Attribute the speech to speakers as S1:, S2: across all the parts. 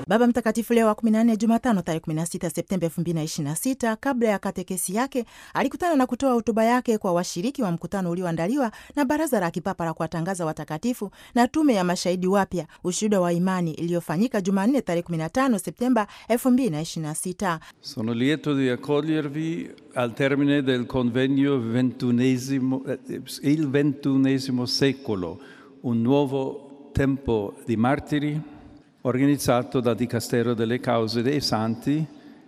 S1: Baba Mtakatifu Leo wa 14 Jumatano tarehe 16 Septemba 2026, kabla ya katekesi yake alikutana na kutoa hotuba yake kwa washiriki wa mkutano ulioandaliwa na Baraza la Kipapa la kuwatangaza watakatifu na Tume ya Mashahidi Wapya, ushuhuda wa imani, iliyofanyika Jumanne tarehe 15 Septemba 2026.
S2: Sono lieto di accogliervi al termine del convegno ventunesimo, eh, il ventunesimo secolo, un nuovo tempo di martiri, organizzato dal Dicastero delle Cause dei Santi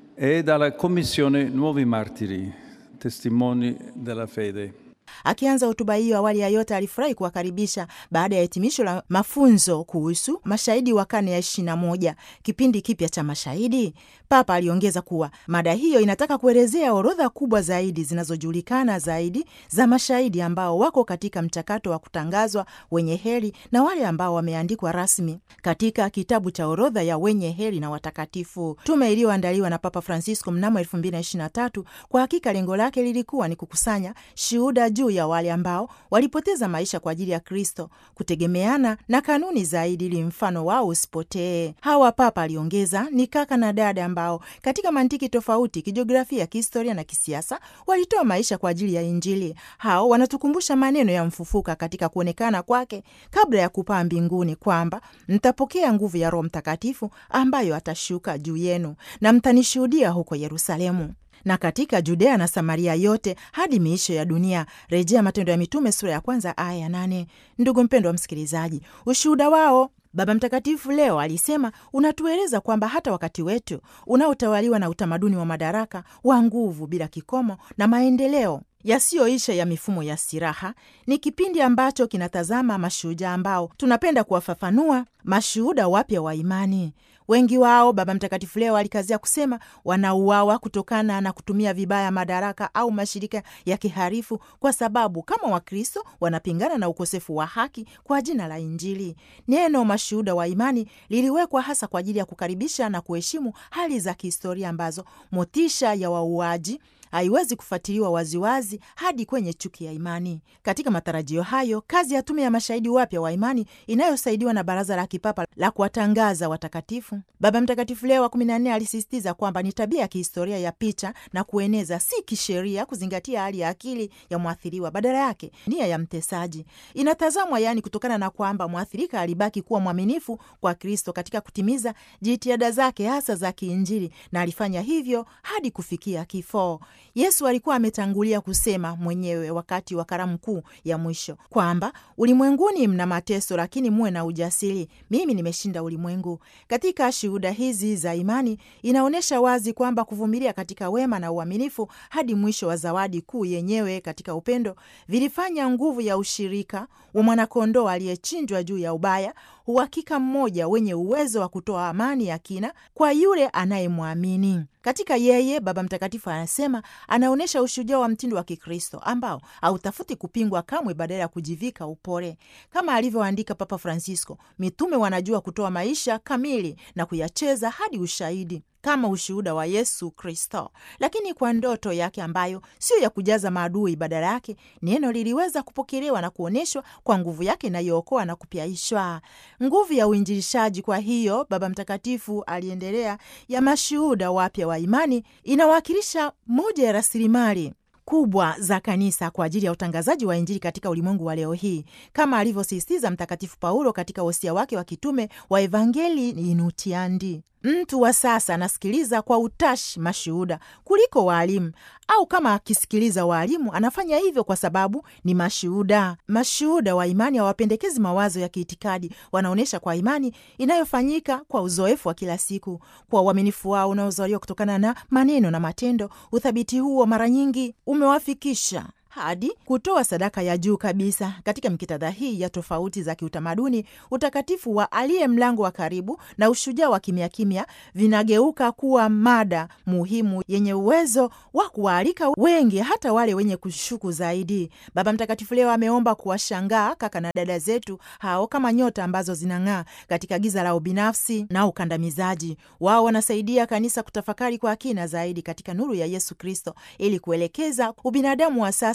S2: e dalla Commissione Nuovi Martiri, testimoni della fede.
S1: Akianza hotuba hiyo, awali ya yote alifurahi kuwakaribisha baada ya hitimisho la mafunzo kuhusu mashahidi wa karne ya ishirini na moja, kipindi kipya cha mashahidi. Papa aliongeza kuwa mada hiyo inataka kuelezea orodha kubwa zaidi zinazojulikana zaidi za mashahidi ambao wako katika mchakato wa kutangazwa wenye heri na wale ambao wameandikwa rasmi katika kitabu cha orodha ya wenye heri na watakatifu. Tume iliyoandaliwa na Papa Francisco mnamo 2023 kwa hakika lengo lake lilikuwa ni kukusanya shuhuda juu ya wale ambao walipoteza maisha kwa ajili ya Kristo, kutegemeana na kanuni zaidi ili mfano wao usipotee. Hawa, Papa aliongeza, ni kaka na dada ambao katika mantiki tofauti, kijiografia, kihistoria na kisiasa walitoa maisha kwa ajili ya Injili. Hao wanatukumbusha maneno ya mfufuka katika kuonekana kwake kabla ya kupaa mbinguni, kwamba mtapokea nguvu ya Roho Mtakatifu ambayo atashuka juu yenu na mtanishuhudia huko Yerusalemu na katika Judea na Samaria yote hadi miisho ya dunia. Rejea Matendo ya Mitume sura ya kwanza aya ya nane. Ndugu mpendwa wa msikilizaji, ushuhuda wao Baba Mtakatifu leo alisema unatueleza kwamba hata wakati wetu unaotawaliwa na utamaduni wa madaraka wa nguvu bila kikomo na maendeleo yasiyoisha ya mifumo ya silaha ni kipindi ambacho kinatazama mashujaa ambao tunapenda kuwafafanua mashuhuda wapya wa imani. Wengi wao, Baba Mtakatifu leo alikazia kusema, wanauawa kutokana na kutumia vibaya madaraka au mashirika ya kiharifu, kwa sababu kama Wakristo wanapingana na ukosefu wa haki kwa jina la Injili. Neno mashuhuda wa imani liliwekwa hasa kwa ajili ya kukaribisha na kuheshimu hali za kihistoria ambazo motisha ya wauaji haiwezi kufuatiliwa waziwazi hadi kwenye chuki ya imani. Katika matarajio hayo, kazi ya tume ya mashahidi wapya wa imani inayosaidiwa na Baraza la Kipapa la kuwatangaza watakatifu, Baba Mtakatifu Leo wa kumi na nne alisisitiza kwamba ni tabia ya kihistoria ya picha na kueneza, si kisheria kuzingatia hali ya akili ya mwathiriwa. Badala yake nia ya mtesaji inatazamwa, yaani kutokana na kwamba mwathirika alibaki kuwa mwaminifu kwa Kristo katika kutimiza jitihada zake hasa za kiinjili, na alifanya hivyo hadi kufikia kifo. Yesu alikuwa ametangulia kusema mwenyewe wakati wa karamu kuu ya mwisho kwamba ulimwenguni mna mateso, lakini muwe na ujasiri, mimi nimeshinda ulimwengu. Katika shuhuda hizi za imani inaonyesha wazi kwamba kuvumilia katika wema na uaminifu hadi mwisho wa zawadi kuu yenyewe katika upendo vilifanya nguvu ya ushirika wa mwanakondoo aliyechinjwa juu ya ubaya, uhakika mmoja wenye uwezo wa kutoa amani ya kina kwa yule anayemwamini. Katika yeye Baba Mtakatifu anasema anaonyesha ushujaa wa mtindo wa Kikristo ambao hautafuti kupingwa kamwe, badala ya kujivika upole. Kama alivyoandika Papa Francisco, mitume wanajua kutoa maisha kamili na kuyacheza hadi ushahidi kama ushuhuda wa Yesu Kristo, lakini kwa ndoto yake ambayo sio ya kujaza maadui. Badala yake neno liliweza kupokelewa na kuonyeshwa kwa nguvu yake inayookoa na kupyaishwa, nguvu ya uinjilishaji. Kwa hiyo Baba Mtakatifu aliendelea, ya mashuhuda wapya wa imani inawakilisha moja ya rasilimali kubwa za kanisa kwa ajili ya utangazaji wa Injili katika ulimwengu wa leo hii, kama alivyosisitiza Mtakatifu Paulo katika wosia wake wa kitume wa Evangelii Inutiandi. Mtu wa sasa anasikiliza kwa utashi mashuhuda kuliko waalimu, au kama akisikiliza waalimu anafanya hivyo kwa sababu ni mashuhuda. Mashuhuda wa imani hawapendekezi mawazo ya kiitikadi, wanaonyesha kwa imani inayofanyika kwa uzoefu wa kila siku, kwa uaminifu wao unaozaliwa kutokana na maneno na matendo. Uthabiti huo mara nyingi umewafikisha hadi kutoa sadaka ya juu kabisa. Katika mikitadha hii ya tofauti za kiutamaduni, utakatifu wa aliye mlango wa karibu na ushujaa wa kimya kimya vinageuka kuwa mada muhimu yenye uwezo wa kuwaalika wengi, hata wale wenye kushuku zaidi. Baba Mtakatifu leo ameomba kuwashangaa kaka na dada zetu hao kama nyota ambazo zinang'aa katika giza la ubinafsi na ukandamizaji. Wao wanasaidia kanisa kutafakari kwa kina zaidi katika nuru ya Yesu Kristo ili kuelekeza ubinadamu wa sasa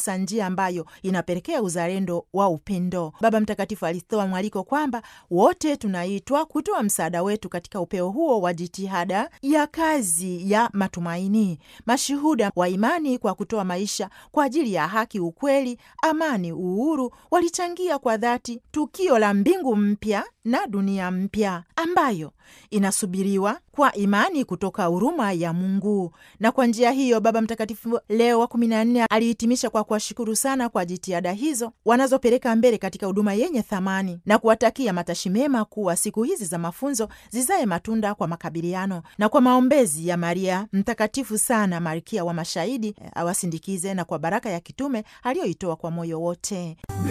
S1: hasa njia ambayo inapelekea uzalendo wa upendo. Baba Mtakatifu alitoa mwaliko kwamba wote tunaitwa kutoa msaada wetu katika upeo huo wa jitihada ya kazi ya matumaini, mashuhuda wa imani kwa kutoa maisha kwa ajili ya haki, ukweli, amani, uhuru, walichangia kwa dhati tukio la mbingu mpya na dunia mpya ambayo inasubiriwa kwa imani kutoka huruma ya Mungu. Na kwa njia hiyo Baba Mtakatifu Leo wa kumi na nne alihitimisha kwa kuwashukuru sana kwa jitihada hizo wanazopeleka mbele katika huduma yenye thamani na kuwatakia matashi mema kuwa siku hizi za mafunzo zizae matunda kwa makabiliano na kwa maombezi ya Maria Mtakatifu sana Malkia wa Mashahidi awasindikize na kwa baraka ya kitume aliyoitoa kwa moyo wote.